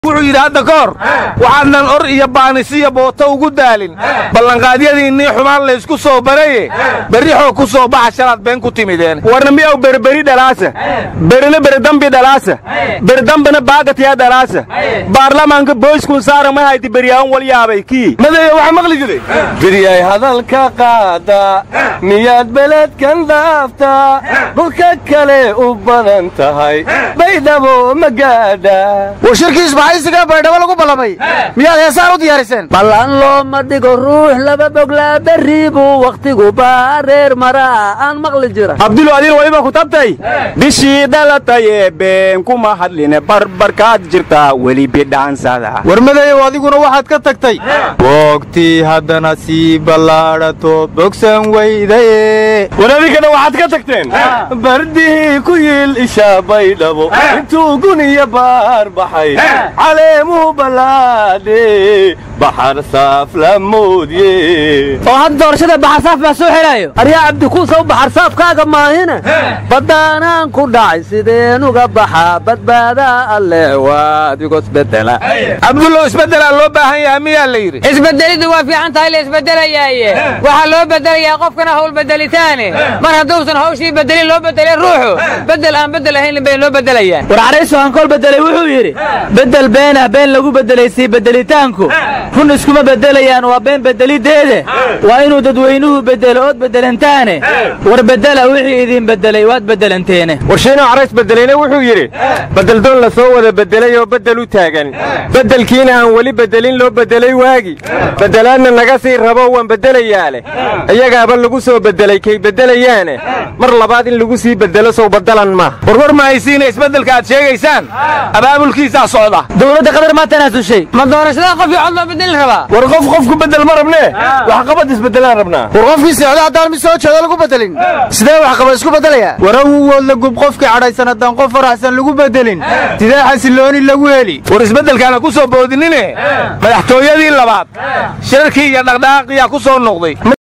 wuxuu yidhi hadda ka hor waxaadnan or iyo baanisiyo booto ugu daalin ballanqaadyadiinnii xumaan laysku soo baraye berrixoo ku soo baxa shalaad been ku timideen warna miyaw berberi dhalaasa berina beridambi dhalaasa beridambina baagatiya dhalaasa baarlamaanka boyskuun saara ma hayti beryaan wal yaabay kii madeeya waxaa maqli jiray bidiyay hadalka qaada miyaad beledkan dhaaftaa dhulka kale u badan tahay baydhabo ma gaadha war shirkii isbaxaysiga baydhabo lagu ballamay miyaad heesaan u diyaariseen ballan looma dhigo ruux laba boglaa berri buu wakhtigu baareer maraa aan maqli jira abdulo adiin waliba ku tabtay bishii dhalataye been kuma hadline barbarkaad jirtaa weli bidhaansada war madeeyow adiguna waxaad ka tagtay boogtii haddana sii ballaadhato bogsan weydaye war adinkana waxaad ka tagteen bardihii ku yiil isha baydhabo intuu guniya baar baxay caleemuhu ballaadhe baxar saaf la moodye oo hadda doorashada baxarsaaf baa soo xelaayo aryaa cabdikuusaw baxarsaafkaaga maahine baddaanaan ku dhacay sideen uga baxaa badbaadaa alleh waadigo isbedela cabdullow isbeddelaa loo baahan yahay miyaa la yidhi isbedeliddu waa fiican tahay la isbedelayaaye waxaa loo bedelayaa qofkana hawl bedelitaane mar hadduusan hawshii bedelin loo bedelin ruuxu bedel aan bedel ahayn bay loo bedelayaan war carayso hankool bedelay wuxuu yidhi bedel beenah been lagu bedelay sii bedelitaanku run iskuma bedelayaan waa been bedelideede waa inuu dadweynuhu bedelo ood bedelantaane war bedela wixii idin bedelay waad bedelanteene warshiinoo carays bedelayna wuxuu yidhi bedeldoon la soo wada bedelay oo beddel u taagan beddelkiina aan weli bedelin loo bedelay waagi beddelaadna naga sii rabo waan beddelayaa leh iyagaaba lagu soo bedelay kay beddelayaane mar labaad in lagu sii beddelo sow baddalan ma warwar ma haysiina isbeddelka aad sheegaysaan abaabulkiisaa socda dowladda qatar maa tanaasushay ma doorashada qof iyo cod loo bedelin rabaa war qof qofku beddel ma rabnee waxqabad isbeddelaan rabnaa war qofkii seexda haddaan mid soo jeedo lagu bedelin sidee waxqaba isku beddelayaa war awuwood la gub qofkii cadhaysan haddaan qof faraxsan lagu bedelin sidee xasilooni lagu heli war isbeddelkaana ku soo boodinine madaxtooyadii labaad shirarkii iyo dhaqdhaqaaqiyaa ku soo noqday